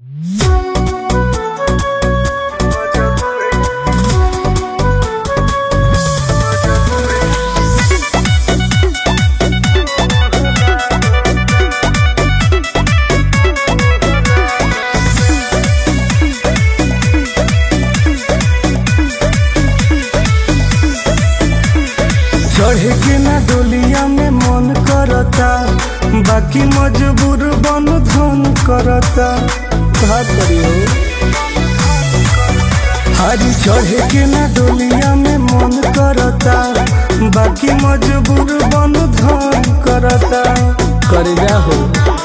चढ़े के ना डोलिया में मन करता बाकी मजबूर बन धन करता का करी हो हरी चढ़े के ना डोलिया में मन करता बाकी मजबूर बन धन करता कर जा हो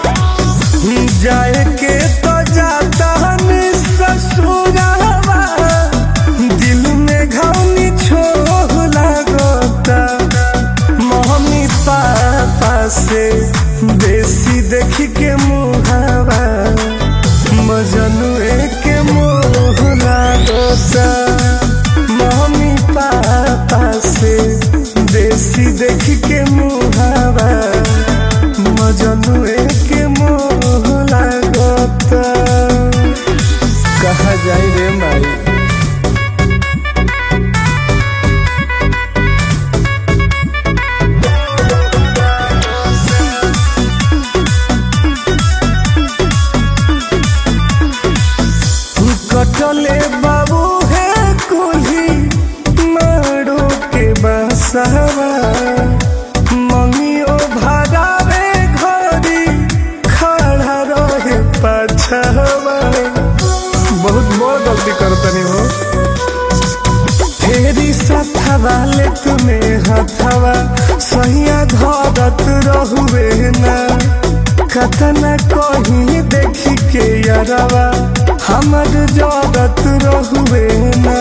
जाए के तो जाता हनी ससुरावा दिल में घावनी छोह लागता मम्मी पापा से बेसी देख के मुहावा मजनुए के मोह लागता मम्मी पापा से बेसी देख के मुहावा मजनुए के मोह लागता कहा जाई रे माई कटले बाबू है कुल्ही मारो के बसवा मंगियो भरावे घरी खड़ा रहे पछवा बहुत बड़ गलती करतनी हो फेरी सथवा ले तुम्हें हथवा सहिया धरत रहुए ना कतना कहीं देखी के यारवा हमर जरत रहुए ना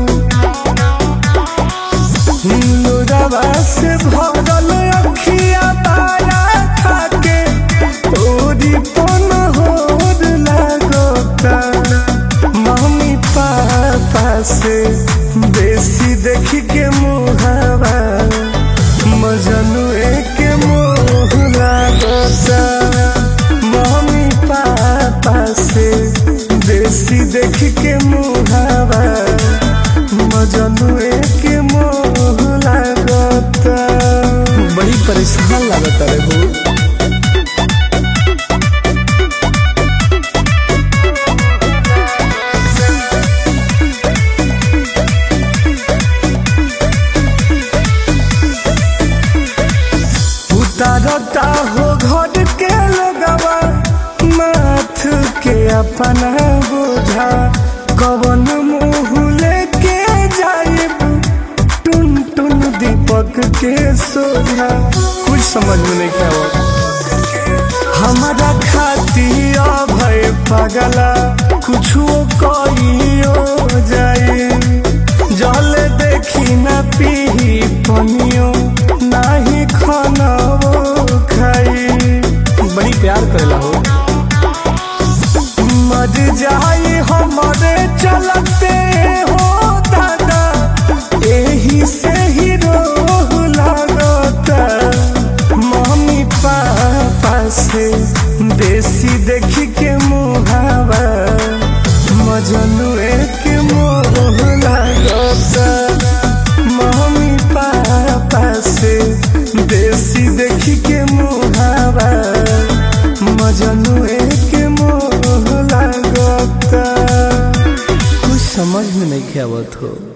लोरवा से भरल अखिया तारा खाके ओरी पन होर लागता मम्मी पापा से बेसी देख के मुहावा मजनुए के मोह लागता मम्मी पापा से बेसी देख के मुहावा मजनुए के मोह लागता बड़ी परेशान लागता रे हो उतारता हो घर के लगवा माथ के अपना बोझा कवन मुँह लेके जाइब टुन टुन दीपक के सोझा कुछ समझ में नहीं क्या हमारा खाती भय पगला कुछो कहियो जाए जल देखी न पी पनियो नाही खाना खाई बड़ी प्यार करेला हो मर जाई हमारे चलते हो दादा एही से ही रोह लागता मम्मी पापा से बेसी देख के मुहावा मजनुए के मोह लागता मम्मी पापा से बेसी देख के मुहावा मजनुए के मोह लागता कुछ समझ में नहीं आवत हो